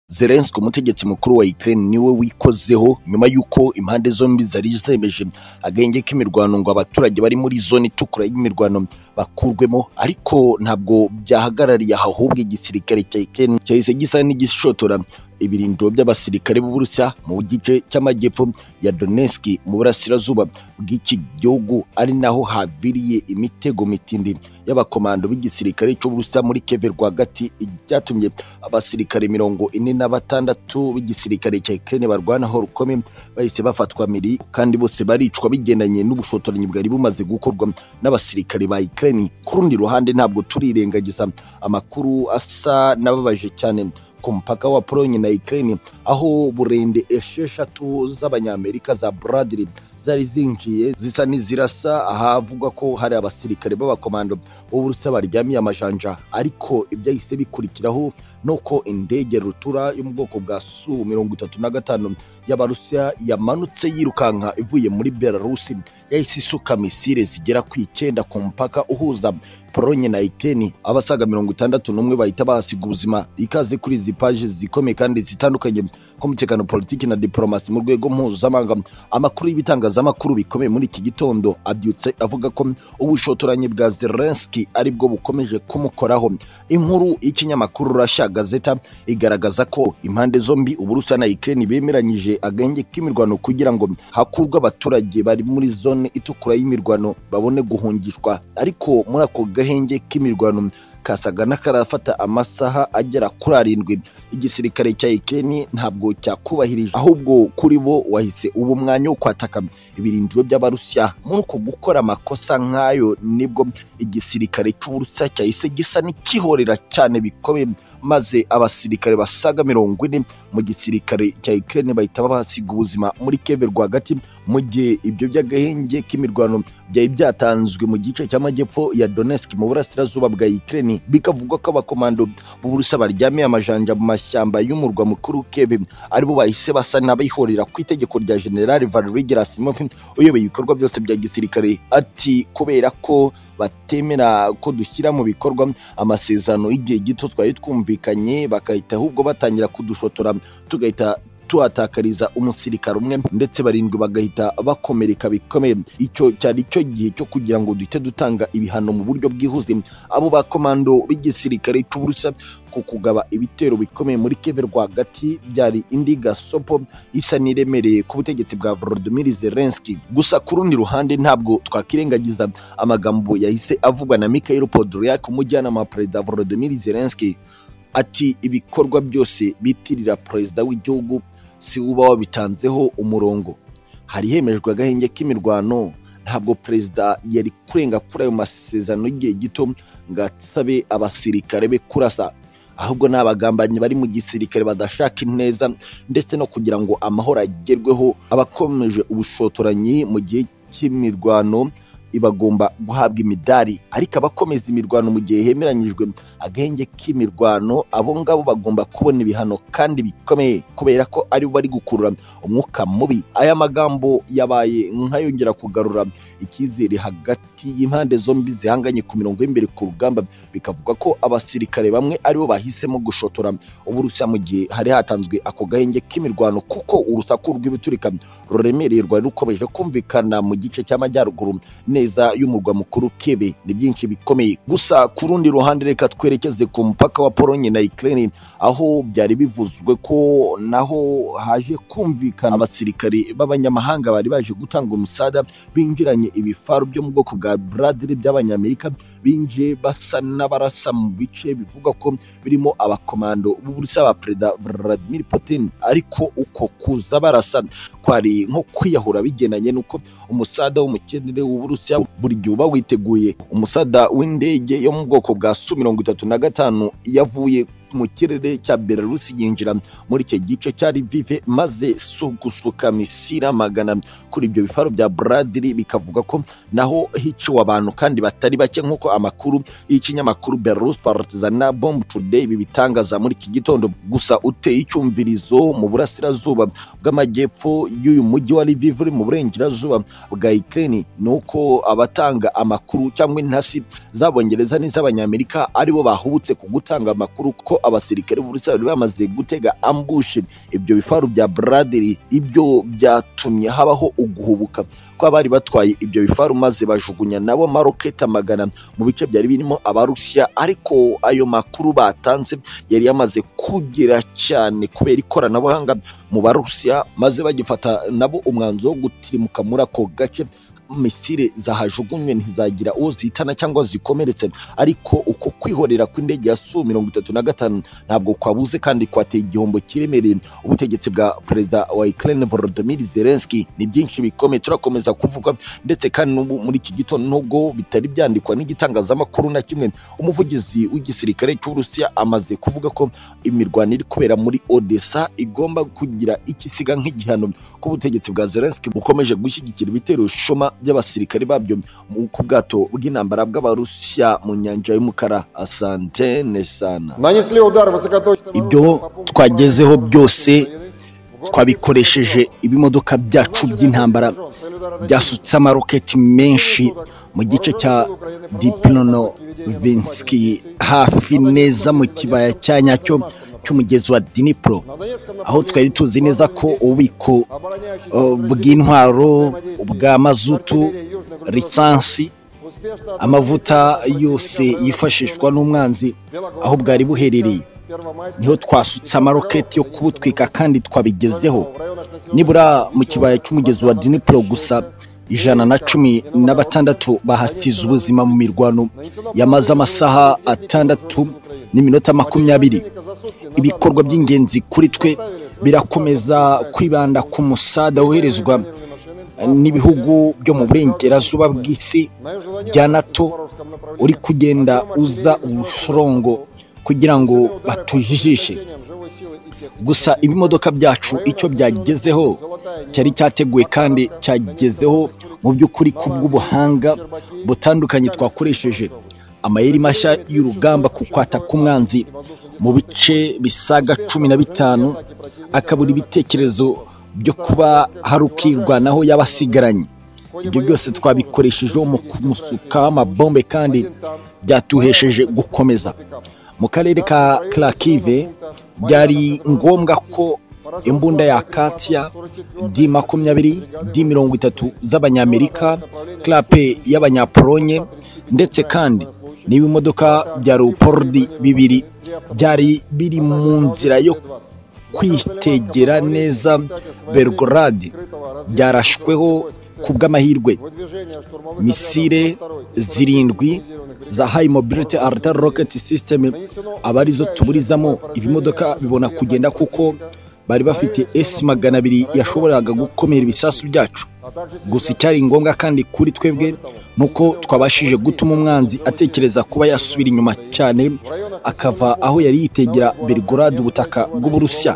Zelensky umutegetsi mukuru wa Ukraine niwe wikozeho nyuma y'uko impande zombi zari zemeje agahenge k'imirwano ngo abaturage bari muri zone itukura y'imirwano bakurwemo ariko ntabwo byahagarariye aho ahubwo igisirikare cya Ukraine cyahise gisa n'igishotora ibirindiro by'abasirikare b'Uburusiya mu gice cy'amajyepfo ya Donetsk mu burasirazuba bw'iki gihugu ari naho haviriye imitego mitindi y'abakomando b'igisirikare cy'Uburusiya muri Kiev rwagati byatumye abasirikare mirongo ine na batandatu b'igisirikare cya Ukraine barwanaho rukomeye bahise bafatwa miri kandi bose baricwa bigendanye n'ubushotoranyi bwari bumaze gukorwa n'abasirikare ba Ukraine ku rundi ruhande ntabwo turirengagiza amakuru asa n'ababaje cyane ku mupaka wa Polonye na Ukraine aho burende esheshatu z'abanyamerika za Bradley zari zinjiye zisa n'izirasa ahavugwa ko hari abasirikare b'abakomando b'Uburusiya baryamiye amajanja ariko ibyahise bikurikiraho nuko indege rutura yo mu bwoko bwa Su mirongo itatu na gatanu y'Abarusiya yamanutse yirukanka ivuye muri Belarusi yahise isuka misile zigera ku icyenda ku mupaka uhuza Polonye na Ukraine abasaga mirongo itandatu n'umwe bahita bahasiga ubuzima ikaze kuri izi paje zikomeye kandi zitandukanye ku mutekano politiki na diplomasi mu rwego mpuzamahanga amakuru y'ibitangazamakuru bikomeye muri iki gitondo abyutse avuga ko ubushotoranyi bwa Zelensky aribwo bukomeje kumukoraho inkuru y'ikinyamakuru Russia Gazeta igaragaza ko impande zombi Uburusiya na Ukraine bemeranyije agenge k'imirwano kugira ngo hakurwe abaturage bari muri zone itukura y'imirwano babone guhungishwa ariko muri ako agahenge k'imirwano kasaga n'akarafata amasaha agera kuri arindwi igisirikare cya Ukraine ntabwo cyakubahirije ahubwo kuri bo wahise ubu mwanya wo kwataka ibirindiro by'abarusiya muri uko gukora amakosa nk'ayo nibwo igisirikare cy'uburusiya cyahise gisa n'ikihorera cyane bikomeye maze abasirikare basaga mirongo ine mu gisirikare cya Ukraine bahita bahasiga ubuzima muri Kiev rwagati mu gihe ibyo by'agahenge k'imirwano byari byatanzwe mu gice cy'amajyepfo ya Donetsk mu burasirazuba bwa Ukraine bikavugwa ko abakomando b'Uburusiya baryamiye amajanja mu mashyamba y'umurwa mukuru Kiev aribo bahise basa n'abihorera ku itegeko rya General Valery Gerasimov uyoboye ibikorwa byose bya gisirikare ati kubera ko batemera ko dushyira mu bikorwa amasezerano y'igihe gito twari twumvikanye bagahita ahubwo batangira kudushotora tugahita tuhatakariza umusirikare umwe ndetse barindwi bagahita bakomereka bikomeye icyo cyari cyo gihe cyo kugira ngo duhite dutanga ibihano mu buryo bwihuse abo bakomando b'igisirikare cy'uburusiya ku kugaba ibitero bikomeye muri Kiev rwagati byari indi gasopo isa n'iremereye ku butegetsi bwa Volodymyr Zelensky gusa ku rundi ruhande ntabwo twakirengagiza amagambo yahise avugwa na Mikhail Podolyak umujyanama wa perezida Volodymyr Zelensky ati ibikorwa byose bitirira perezida w'igihugu si uba wabitanzeho umurongo hari hemejwe agahenge k'imirwano ntabwo perezida yari kurenga kuri ayo masezerano y'igihe gito ngo asabe abasirikare be kurasa ahubwo ni abagambanyi bari mu gisirikare badashaka ineza ndetse no kugira ngo amahoro agerweho abakomeje ubushotoranyi mu gihe cy'imirwano ibagomba guhabwa imidari ariko abakomeza imirwano mu gihe hemeranyijwe agahenge k'imirwano abo ngabo bagomba kubona ibihano kandi bikomeye kubera ko aribo bari gukurura umwuka mubi aya magambo yabaye nk'ayongera kugarura icyizere hagati y'impande zombi zihanganye ku mirongo y'imbere ku rugamba bikavuga ko abasirikare bamwe aribo bahisemo gushotora uburusiya mu gihe hari hatanzwe ako gahenge k'imirwano kuko urusaku rw'ibiturika ruremereye rwari rukomeje kumvikana mu gice cy'amajyaruguru neza y'umurwa mukuru Kiev ni byinshi bikomeye gusa ku rundi ruhande reka twerekeze ku mupaka wa Polonye na Ukraine aho byari bivuzwe ko naho haje kumvikana abasirikare b'abanyamahanga bari baje gutanga umusada binjiranye ibifaru byo mu bwoko bwa Bradley by'abanyamerika binje basa n'abarasa mu bice bivuga ko birimo abakomando b'Uburusiya ba Perezida Vladimir Putin ariko uko kuza barasa kwari nko kwiyahura bigenanye nuko umusada w'umukenere w'Uburusiya Uburusiya buri gihe uba witeguye umusada w'indege yo mu bwoko bwa Su mirongo itatu na gatanu yavuye mu kirere cya Belarus yinjira muri icyo gice cya Lviv maze su gusuka misira magana kuri ibyo bifaro bya Bradley bikavuga ko naho hiciwe abantu kandi batari bake nk'uko amakuru y'ikinyamakuru Belarus Partizan na Bomb Today bibitangaza muri iki gitondo gusa uteye icyumvirizo mu burasirazuba bw'amajyepfo y'uyu mujyi wa Lviv uri mu burengerazuba bwa Ukraine ni uko abatanga amakuru cyangwa intasi z'abongereza n'iz'abanyamerika aribo bahubutse ku gutanga amakuru ko abasirikare b'uburusiya bari bamaze gutega ambushe ibyo bifaru bya buradiri ibyo byatumye habaho uguhubuka kw'abari batwaye ibyo bifaru maze bajugunya nabo maroketi amagana mu bice byari birimo abarusiya ariko ayo makuru batanze yari yamaze kugira cyane kubera ikoranabuhanga mu barusiya maze bagifata nabo umwanzuro wo gutirimuka muri ako gace misile zahajugunywe ntizagira uwo zihitana cyangwa zikomeretse ariko uko kwihorera kw'indege ya su mirongo itatu na gatanu ntabwo kwabuze kandi kwateye igihombo kiremereye ubutegetsi bwa perezida wa ukraine volodymyr zelensky ni byinshi bikomeye turakomeza kuvuga ndetse kandi n'ubu muri iki gitondo nubwo bitari byandikwa n'igitangazamakuru na kimwe umuvugizi w'igisirikare cy'uburusiya amaze kuvuga ko imirwano iri kubera muri odessa igomba kugira ikisiga nk'igihano ko ubutegetsi bwa zelensky bukomeje gushyigikira ibitero shoma by'abasirikare babyo mu- ku bwato bw'intambara bw'abarusiya mu nyanja y'umukara asante nesana Нанесли удар высокоточным Ibyo twagezeho byose twabikoresheje ibimodoka byacu by'intambara byasutse amaroketi menshi mu gice cya dipinono vinski hafi neza mu kibaya cya nyacyo cy'umugezi wa dinipro aho twari tuzi neza ko ububiko eh, bw'intwaro bwa mazutu lisansi amavuta yose yifashishwa n'umwanzi aho bwari buherereye niho twasutse amaroketi yo kubutwika kandi twabigezeho nibura mu kibaya cy'umugezi wa dinipuro gusa ijana na cumi na batandatu bahasize ubuzima mu mirwano yamaze amasaha atandatu n'iminota makumyabiri ibikorwa by'ingenzi kuri twe birakomeza kwibanda ku musada woherezwa n'ibihugu byo mu burengerazuba bw'isi bya nato uri kugenda uza ubusorongo kugira ngo batujijishe gusa ibimodoka byacu icyo byagezeho cyari cyateguwe kandi cyagezeho mu by'ukuri ku bw'ubuhanga butandukanye twakoresheje amayeri mashya y'urugamba ku kwata k'umwanzi mu bice bisaga cumi na bitanu akabura ibitekerezo byo kuba hari ukirwanaho y'abasigaranye ibyo byose twabikoreshejeho mu kumusukaho amabombe kandi byatuhesheje gukomeza mu karere ka karakive byari ngombwa ko imbunda ya katia di makumyabiri di mirongo itatu z'abanyamerika klape y'abanyapolonye ndetse kandi n'ibimodoka bya leopordi bibiri byari biri mu nzira yo kwitegera neza belgorade byarashweho ku bw'amahirwe misile zirindwi za high mobility arta rocket system aba arizo tuburizamo ibimodoka bibona kugenda kuko bari bafite s magana abiri yashoboraga gukomera ibisasu byacu gusa icyari ngombwa kandi kuri twebwe ni uko twabashije gutuma umwanzi atekereza kuba yasubira inyuma cyane akava aho yari yitegera belgorade ubutaka bw'uburusiya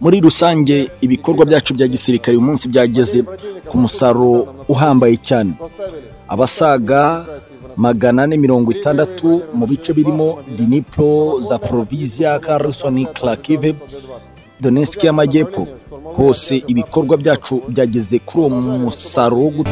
muri rusange ibikorwa byacu bya gisirikare uyu munsi byageze ku musaruro uhambaye cyane abasaga magana ane mirongo itandatu mu bice birimo dinipro za provisia carson clakive donetsk y'amajyepfo hose ibikorwa byacu byageze kuri uwo musaruro wo